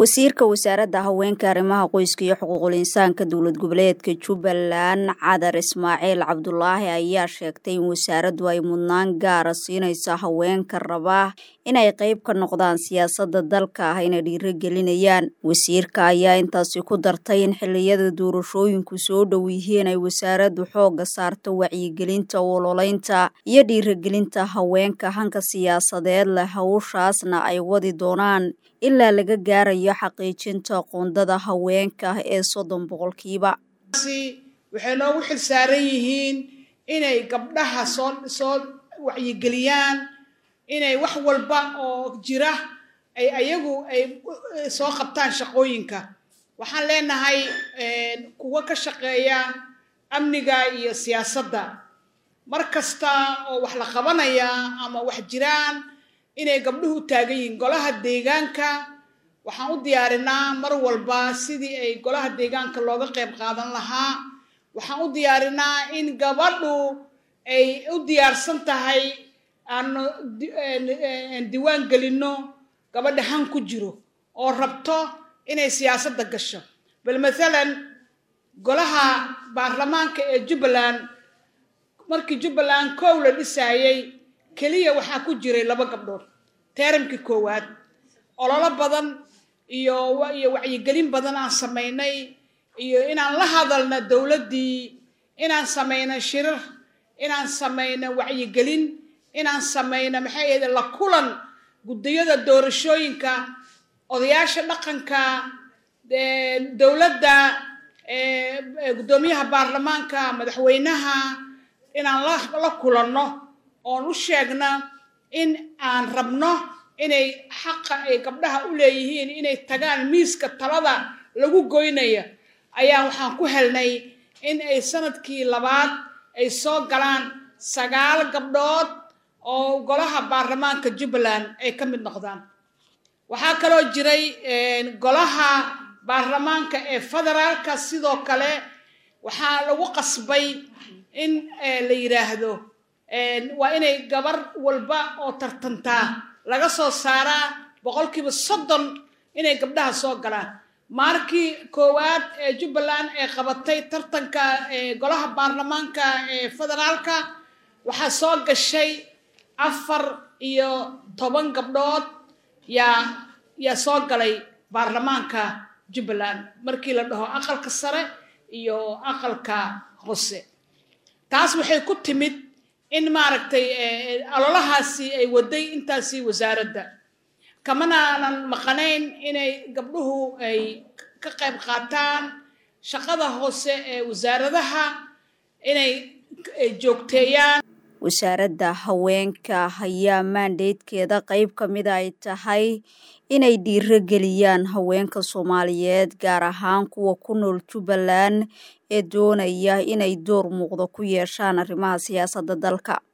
wasiirka wasaaradda haweenka arrimaha qoyska iyo xuquuqul insaanka dowlad goboleedka jubbaland cadar ismaaciil cabdulaahi ayaa sheegtay in wasaaraddu ay mudnaan gaara siinayso haweenka raba inay qayb ka noqdaan siyaasadda dalka ah inay dhiirogelinayaan wasiirka ayaa intaasi ku dartay in xilliyada doorashooyinku soo dhow yihiin ay wasaaraddu xoogga saarto wacyigelinta ololaynta iyo dhiirogelinta haweenka hanka siyaasadeed leh hawshaasna ay wadi doonaan ilaa laga gaarayo xaqiijinta qoondada haweenka ee soddon boqolkiiba waxay noogu xil saaran yihiin inay gabdhaha soo soo wacyigeliyaan inay wax walba oo jira ay ayagu ay soo qabtaan shaqooyinka waxaan leenahay kuwa ka shaqeeya amniga iyo siyaasadda mar kasta oo wax la qabanaya ama wax jiraan inay gabdhuhu taagan yihiin golaha deegaanka waxaan u diyaarinaa mar walba sidii ay golaha deegaanka looga qayb qaadan lahaa waxaan u diyaarinaa in gabadhu ay u diyaarsan tahay aanu diwaan gelinno gabadha han ku jiro oo rabto inay siyaasadda gasho bal mathalan golaha baarlamaanka ee jubbaland markii jubbaland kow la dhisaayey keliya waxaa ku jiray laba gabdhood teeramkii koowaad ololo badan iyo iyo wacyigelin badan aan samaynay iyo inaan la hadalna dowladdii inaan samayno shirar inaan samayno wacyigelin inaan samayno maxay ahayd la kulan guddiyada doorashooyinka odayaasha dhaqanka dowladda guddoomiyaha baarlamaanka madaxweynaha inaan la kulanno oon u sheegna in aan rabno inay xaqa ay gabdhaha u leeyihiin inay tagaan miiska talada lagu goynaya ayaa waxaan ku helnay in ay sanadkii labaad ay soo galaan sagaal gabdhood oo golaha baarlamaanka jubbaland ay ka mid noqdaan waxaa kaloo jiray golaha baarlamaanka ee federaalka sidoo kale waxaa lagu qasbay in la yidhaahdo waa inay gabar walba oo tartantaa laga soo saaraa boqolkiiba soddon inay gabdhaha soo galaan maarkii koowaad ee jubbaland ee qabatay tartanka golaha baarlamaanka ee federaalka waxaa soo gashay afar iyo toban gabdhood yaa yaa soo galay baarlamaanka jubbaland markii la dhaho aqalka sare iyo aqalka hoose taas waxay ku timid in maaragtay ololahaasi ay waday intaasi wasaaradda kamanaanan maqanayn inay gabdhuhu ay ka qayb qaataan shaqada hoose ee wasaaradaha inay joogteeyaan wasaaradda haweenka ayaa maandeydkeeda qayb ka mida ay tahay inay dhiirogeliyaan haweenka soomaaliyeed gaar ahaan kuwa ku nool jubbaland ee doonaya inay door muuqda ku yeeshaan arrimaha siyaasadda dalka